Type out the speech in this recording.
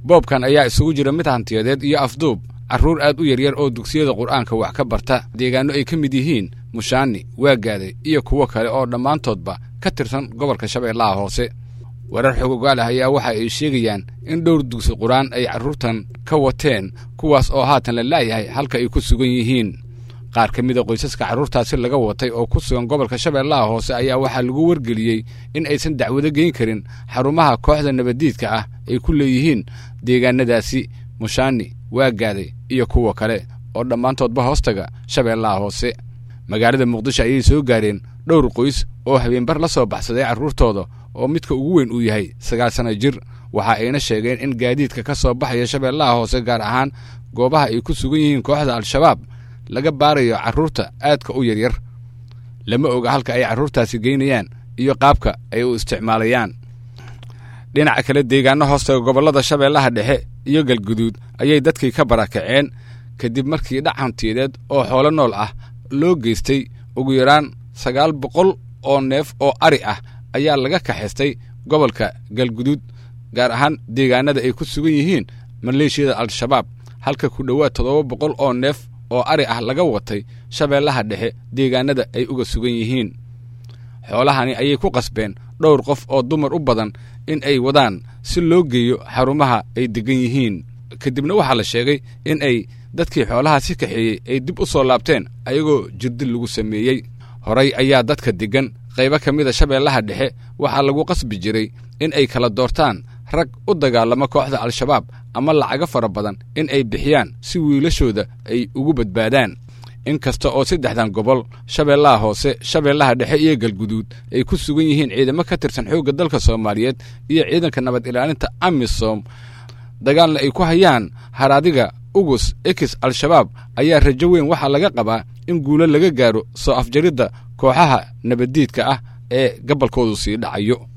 boobkan ayaa isugu jira mid hantiyadeed iyo afduub carruur aad u yaryar oo dugsiyada qur'aanka wax ka barta deegaanno ay ka mid yihiin mushaani waagaade iyo kuwo kale oo dhammaantoodba ka tirsan gobolka shabeellaha hoose warar xogogaal ah ayaa waxa ay sheegayaan in dhowr dugsi qur-aan ay carruurtan ka wateen kuwaas oo haatan la laayahay halka ay ku sugan yihiin qaar ka mida qoysaska carruurtaasi laga watay oo ku sugan gobolka shabeellaha hoose ayaa waxaa lagu wargeliyey in aysan dacwado geyn karin xarumaha kooxda nabaddiidka ah ay ku leeyihiin deegaanadaasi mushaani waagaaday iyo kuwa kale oo dhammaantoodba hoostaga shabeellaha hoose magaalada muqdisho ayay soo gaareen dhowr qoys oo habeenbar la soo baxsaday carruurtooda oo midka ugu weyn uu yahay sagaal sana jir waxa ayna sheegeen in gaadiidka ka soo baxaya shabeellaha hoose gaar ahaan goobaha ay ku sugan yihiin kooxda al-shabaab laga baarayo carruurta aadka u yaryar lama oga halka ay carruurtaasi geynayaan iyo qaabka ay u isticmaalayaan dhinaca kale deegaano hoostaga gobollada shabeellaha dhexe iyo galguduud ayay dadkii ka barakaceen kadib markii dhac hantiyadeed oo xoolo nool ah loo geystay ugu yaraan sagaal boqol oo neef oo ari ah ayaa laga kaxaystay gobolka galguduud gaar ahaan deegaanada ay ku sugan yihiin maleeshiyada al-shabaab halka ku dhowaad toddoba boqol oo neef oo ari ah laga watay shabeellaha dhexe deegaanada ay uga sugan yihiin xoolahani ayay ku qasbeen dhowr qof oo dumar u badan in ay wadaan si loo geeyo xarumaha ay deggan yihiin kadibna waxaa la sheegay in ay dadkii xoolaha si kaxeeyey ay dib u soo laabteen ayagoo jirdil lagu sameeyey horay ayaa dadka deggan qaybo ka mida shabeellaha dhexe waxaa lagu qasbi jiray in ay kala doortaan rag u dagaalama kooxda al-shabaab ama lacago fara badan in ay bixiyaan si wiilashooda ay ugu badbaadaan in kasta oo saddexdan gobol shabeellaha hoose shabeellaha dhexe iyo galguduud ay ku sugan yihiin ciidamo ka tirsan xoogga dalka soomaaliyeed iyo ciidanka nabad ilaalinta amisom dagaalna ay ku hayaan haraadiga ugus ekis al-shabaab ayaa rajo weyn waxaa laga qabaa in guulo laga gaaro soo afjaridda kooxaha nabaddiidka ah ee gabolkoodu sii dhacayo